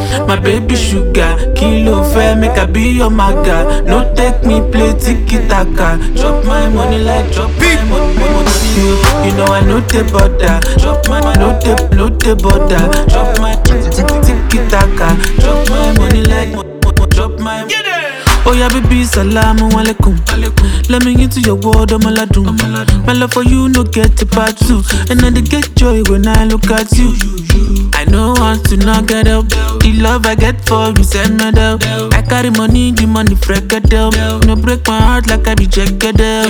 My baby sugar, kilo fair, make I be your maga. No take me play tiki taka. Drop my money like drop my money. You, you know I know the border. Drop my no the no the border. Drop my tiki taka. Drop my money like drop my. Oh yeah, baby, salamu alaikum. Let me into your world, I'm aladun. My love for you, no get a part two. And I dey get joy when I look at you. I know want to not get up. The love I get for you, send me down. I carry money, the money freak down. No break my heart like I be jagged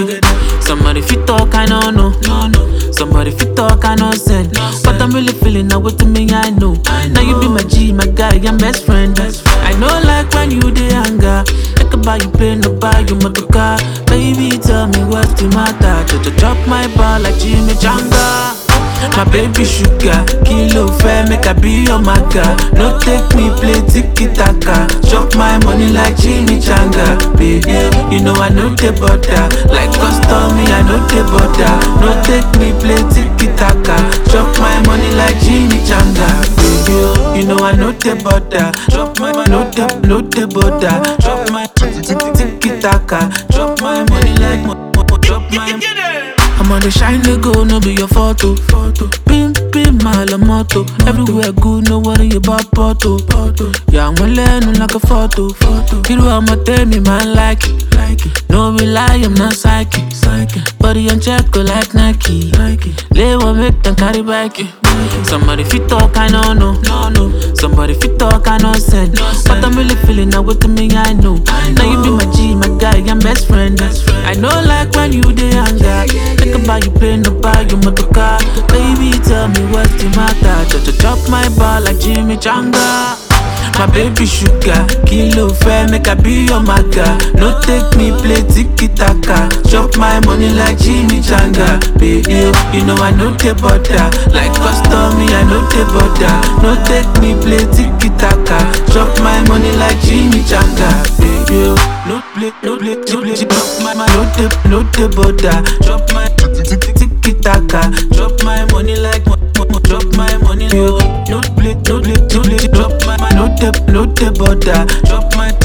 Somebody fit talk, I don't know. Somebody fit talk, I know send. But I'm really feeling now what to me, I know. Now you be my G, my guy, I'm best friend. I know like when you dey anger. I can buy you plane, no buy you motor car. Baby, tell me what's the matter. Just drop my ball like Jimmy Janga. My baby sugar, kilo fair, make I be your maga. No take me play tiki taka. Chop my money like Jimmy Changa. Baby, you know I know the butter. Like custom, me I know the butter. No take me play tiki taka. Chop my money like Jimmy Changa. Baby, you know I know the butter. Chop my money, no the, no the butter. Chop my tiki taka. Chop my money like, chop my. I'm on the shine they go, no be your photo. photo. Pim pim my la moto. Everywhere good, no worry about photo. photo. Yeah, I'm learning like a photo. photo. You know I'ma tell me man like it. Like it. No be lie, I'm not psychic. psychic. Body on check go like Nike. Nike. Lay one make them carry back it. Somebody fit talk, I know no. no, no. Somebody fit talk, I know send. No but I'm really feeling now with me, I know. I know. Now you be my G, my guy, I'm best friend. Best friend. I know like when you dey anger. Think about you plane, no buy you motor car. Baby, tell me what's the matter. Just to drop my ball like Jimmy Changa. My baby sugar, kilo fair, make I be your maga. No take me play tiki taka. Chop my money like Jimmy Changa. Baby, you know I know the butter. Like custom, me I know the butter. No take me play tiki taka. Chop my money like Jimmy Changa. Baby, no play, no play, no play. Chop my, my no the, no the butter. Chop my tiki taka. Chop my money like, drop my money. No play, no play, no play. Drop my, my no the, no the butter. Drop my